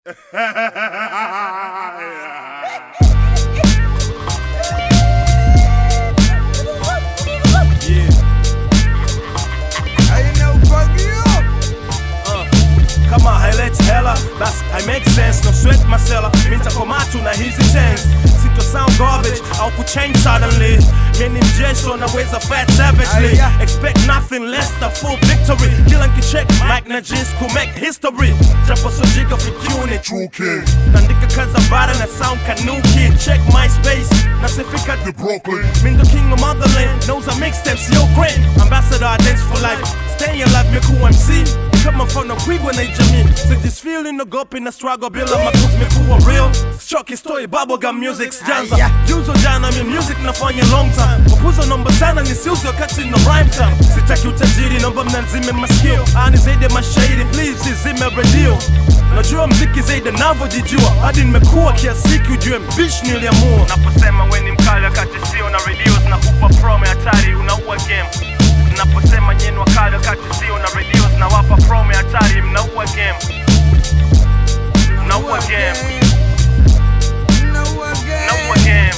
kama haileti hela basi I make sense no sweat masela mitakomatu na hizi chance sito sound garbage au kuchange suddenly mimi mjesho naweza fat savagely expect nothing less than full victory kila nkicheck mic na jeans ku make history japo sojika fikuni True King, naandika kaza bara na sound kanuki check myspace nasifika the Brooklyn. Mean the king of motherland knows I mixtapes yo great ambassador dance for life stay alive miku MC kama mfano kwigwa na jamii sijisfeel nogopi na struggle bila makuzi mikuwa real choki story bubblegum music janza juzo jana mi music nafanya long time mapuzo nomba sana nisiuzi wakati no rhyme time sitaki utajiri nomba mnanzime masikio ani zaidi ya mashairi please izime radio najua mziki zaidi navyojijua hadi nimekuwa kiasiki ujue mbish niliamua naposema we ni mkali wakati sio na radios na kupa promo hatari unaua game naposema nyeni wakali wakati sio na radios na wapa promo hatari mnaua game mnaua game mnaua game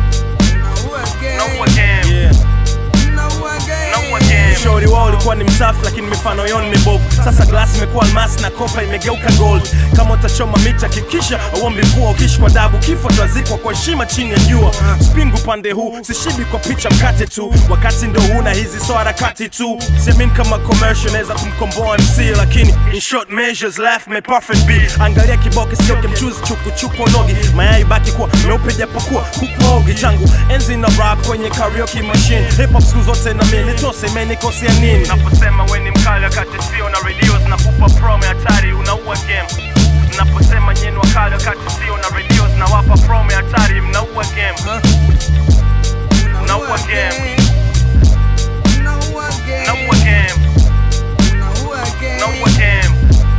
mnaua game yeah. Naua game. Ushauri wao ulikuwa ni msafi lakini mifano yao ni mibovu sasa glasi imekuwa almasi na kopa imegeuka gold kama utachoma miti hakikisha auombi mvua ukiishi kwa dabu kifo twazikwa kwa heshima chini ya jua spingu pande huu sishibi kwa picha mkate tu wakati ndo huna hizi so harakati tu siamini kama commercial naweza kumkomboa mc lakini in short measures life may perfect be angalia kiboke sioke mchuzi chuku chuku nogi mayai baki kuwa meupe japokuwa kukuogi tangu enzi na rap kwenye karaoke machine hip hop siku zote na mimi nitose imenikosea nini naposema we ni mkali wakati sio na radios na kupa promo hatari unaua game naposema nyeni wakali wakati sio na radios na wapa promo hatari mnaua game mnaua game mnaua game mnaua game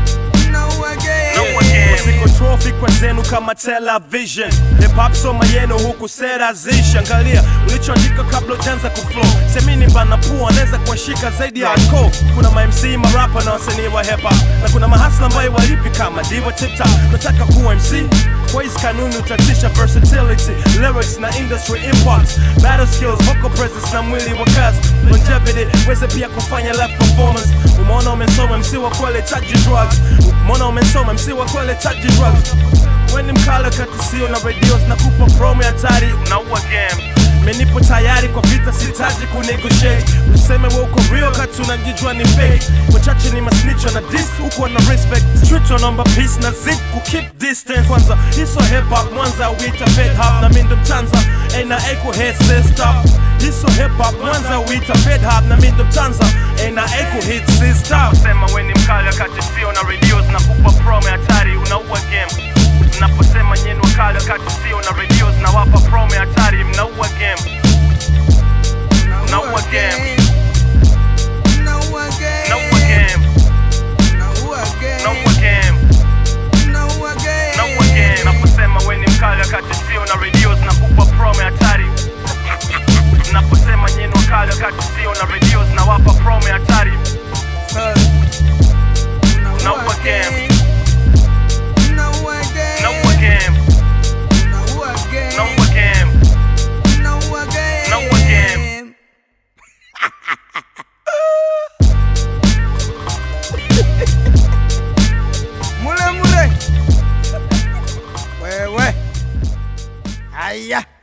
Control fikra zenu kama television hip hop soma yenu huku sera zishi angalia ulichoandika kabla ujanza kuflow semini mbana pua anaweza kuwashika zaidi ya hardcore kuna ma MC marapa na wasanii wa hip hop na kuna mahasla ambayo walipi kama divo tiktok nataka kuwa MC kwa hizi kanuni utatisha versatility lyrics na industry impact battle skills vocal presence na mwili wa kazi longevity weze pia kufanya live performance umeona umesoma MC wa kwele taji drugs umeona umesoma MC wa kwele taji drugs weni mkala kati sio na radios na kupa promo ya hatari unaua game menipo tayari kwa vita sitaji kunegotiate useme we uko real kati unajijua ni fake wachache ni masnicho na dis uko na respect street wanaomba peace na zip ku keep distance kwanza hiso hip hop mwanza uita fed hop na mindo mtanza ena eko head sister hiso hip hop mwanza uita fed hop na mindo mtanza ena eko hit sister sema we ni mkali wakati sio na radios na kupa promo ya hatari unaua game naposema nyeni wakali wakati sio na radios na wapa promo ya hatari mnaua game mnaua game mnaua game mnaua game mnaua game naposema we ni mkali wakati sio na radios na kupa promo ya hatari naposema nyeni wakali wakati sio na radios na wapa promo ya hatari mnaua game mnaua game mnaua game mnaua game Mule mule. Wewe. Haya.